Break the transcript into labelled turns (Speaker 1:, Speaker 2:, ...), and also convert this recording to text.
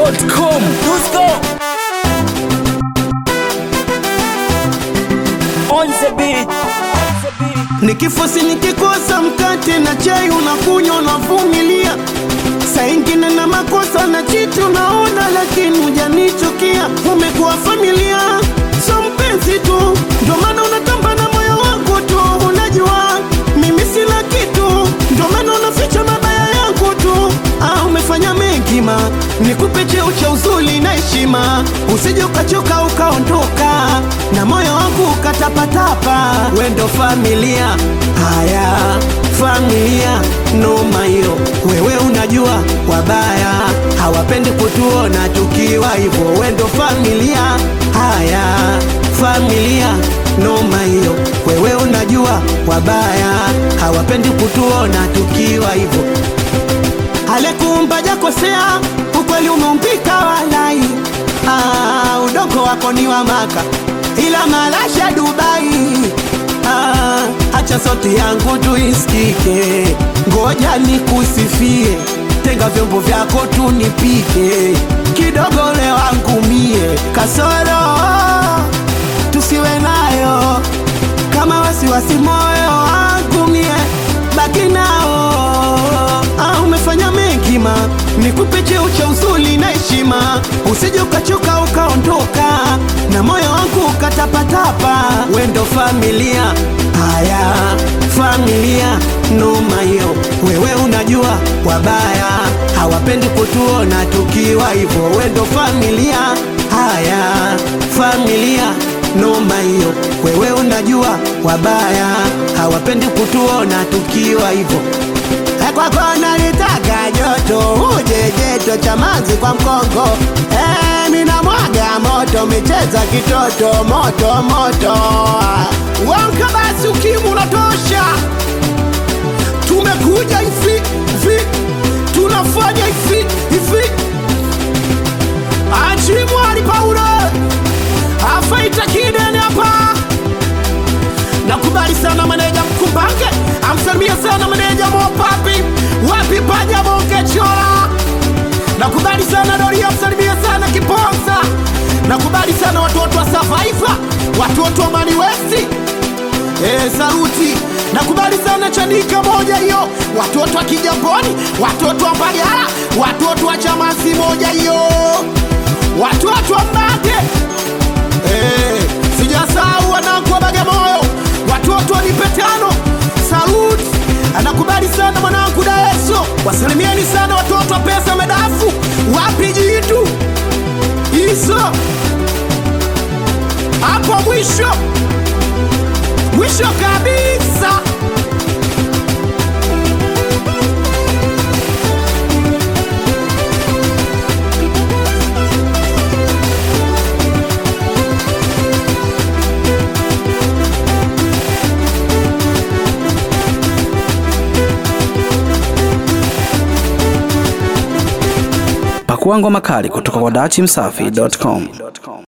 Speaker 1: dachimsafi.com Dusko on the beat
Speaker 2: Nikifosi nikikosa mkate na chai unakunywa unavumilia, saa ingine na makosa na chiti unaona, lakini hujanichukia. Umekuwa familia, so mpenzi tu, ndio maana unatamba na moyo wangu tu. Unajua mimi sina kitu, ndio maana unaficha mabaya yangu tu. Ah, umefanya mengi ma, nikupe cheo cha uzuri na heshima, usije ukachoka ukaondoka na moyo wangu ukatapatapa. We ndo familia, haya familia, noma hiyo. Wewe unajua wabaya hawapendi kutuona tukiwa hivyo. We ndo familia, haya familia, noma hiyo. Wewe unajua wabaya hawapendi kutuona tukiwa hivyo. Alekuumba jakosea, ukweli umeumbika walai. Ah, udongo wako ni wa Maka, ila malasha Dubai. Ah, acha sauti yangu tuisikike, ngoja nikusifie, tenga vyombo vyako tunipike, kidogo le wangu mie, kasoro tusiwe nayo, kama wasiwasi moyo wangu mie, baki nao. Ah, umefanya mengi ma, nikupe cheo cha uzuri na heshima, usije ukachoka ukaondoka na moyo wangu ukatapatapa. We ndo familia, haya familia, noma hiyo. Wewe unajua wabaya hawapendi kutuona tukiwa hivyo. We ndo familia, haya familia, noma hiyo. Wewe unajua wabaya hawapendi kutuona tukiwa hivyo kwako nalitaka joto uje jeto cha manzi kwa mkongo eh, mina mwaga moto micheza kitoto moto moto wanka basi ukimu unatosha tumekuja hivi hivi tunafanya hivi hivi achimwali paulo afaita kidene hapa nakubali sana maneja mkumbange amsalimia sana maneja mopapi wapi paja mongechola nakubali sana doria amsalimia sana kiponza nakubali sana watoto wa savaiva watoto wa mani westi e, saluti nakubali sana chanika moja hiyo watoto wa kijamboni watoto wa mbagala watoto wa chamasi moja hiyo watoto wa mbage Eh, sijasahau wanangu wa Bagamoyo, watoto wa Nipetano, salut anakubali sana mwanangu Daeso, wasalimieni sana watoto wa pesa medafu, wapi jitu hizo hapo mwisho mwisho kabisa.
Speaker 1: pakua ngoma kali kutoka kwa dachimsafi.com